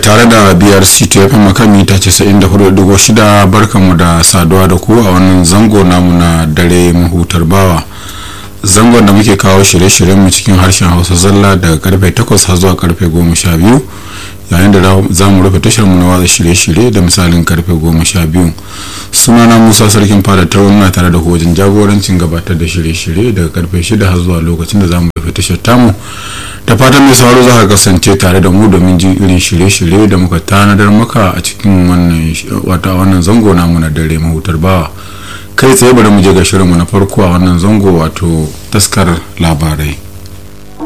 tare da brc tfm makami ta 94.6 barkanmu da saduwa da ku a wannan zango namu na dare mahutar bawa zangon da muke kawo shirye-shiryenmu cikin harshen hausa zalla daga karfe 8 har zuwa karfe 12 yayin da za mu rufe tashar mu na watsa shirye-shirye da misalin karfe 12 sunana musa sarkin fada ta muna tare da wajen jagorancin gabatar da shirye-shirye daga karfe 6 har zuwa lokacin da za mu rufe tashar tamu da fatan mai sauraro za ka kasance tare da mu domin jin irin shirye-shirye da muka tanadar maka a cikin wannan wata wannan zango namu na dare mahutar bawa kai tsaye bari mu je ga shirinmu na farko a wannan zango wato taskar labarai